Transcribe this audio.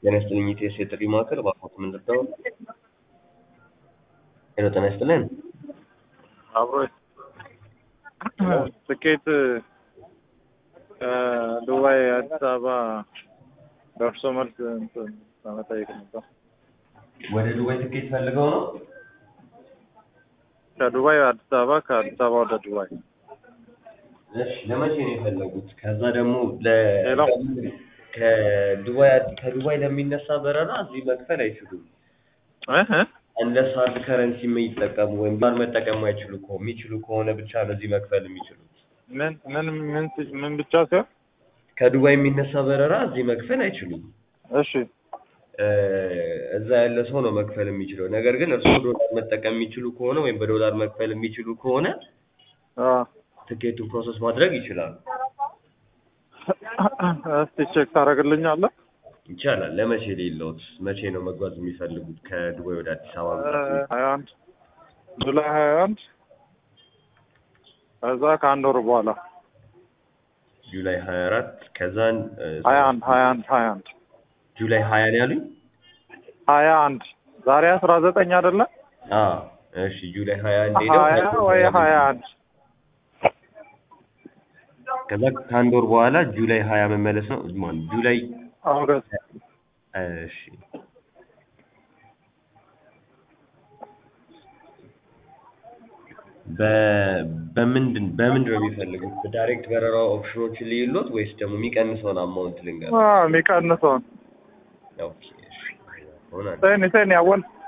ጤና ይስጥልኝ ኢቲኤስ የጥሪ ማዕከል እባክዎት ምን ልርዳዎ? ሄሎ ጤና ይስጥልን። አብሮ ትኬት ከዱባይ አዲስ አበባ ደርሶ መልስ እንትን ለመጠየቅ ነበር። ወደ ዱባይ ትኬት ፈልገው ነው? ከዱባይ አዲስ አበባ ከአዲስ አበባ ወደ ዱባይ እሺ ለመቼ ነው የፈለጉት? ከዛ ደግሞ ለ ሄሎ። ከዱባይ ከዱባይ ለሚነሳ በረራ እዚህ መክፈል አይችሉም። እህ እንለስ ሃርድ ከረንሲ የሚጠቀሙ ወይም ዶላር መጠቀም አይችሉ ከሆ የሚችሉ ከሆነ ብቻ ነው እዚህ መክፈል የሚችሉት። ምን ምን ምን ምን ብቻ ሲሆን ከዱባይ የሚነሳ በረራ እዚህ መክፈል አይችሉም። እሺ እ እዛ ያለ ሰው ነው መክፈል የሚችለው። ነገር ግን እርስዎ ዶላር መጠቀም የሚችሉ ከሆነ ወይም በዶላር መክፈል የሚችሉ ከሆነ አ ትኬቱን ፕሮሰስ ማድረግ ይችላሉ። እስቲ ቼክ ታደርግልኛለህ? ይቻላል። ለመቼ ሌለውት መቼ ነው መጓዝ የሚፈልጉት ከዱባይ ወደ አዲስ አበባ? ሀያ አንድ ጁላይ ሀያ አንድ ከዛ ከአንድ ወር በኋላ ጁላይ ሀያ አራት ከዛን እ ሀያ አንድ ሀያ አንድ ሀያ አንድ ጁላይ ሀያ ነው ያሉኝ? ሀያ አንድ ዛሬ አስራ ዘጠኝ አይደለ? አዎ እሺ ጁላይ ሀያ አንድ ሄደው ሀያ ወይ ሀያ አንድ ከዛ ከአንድ ወር በኋላ ጁላይ ሀያ መመለስ ነው ማን ጁላይ ኦገስት እሺ በ- በምንድን በምንድን ነው የሚፈልጉት? በዳይሬክት በረራ ኦፕሽኖችን ልዩሎት ወይስ ደግሞ የሚቀንሰውን አማውንት ልንገር? አ የሚቀንሰውን ኦኬ እሺ ሆናል። ሴኒ ሴኒ አወል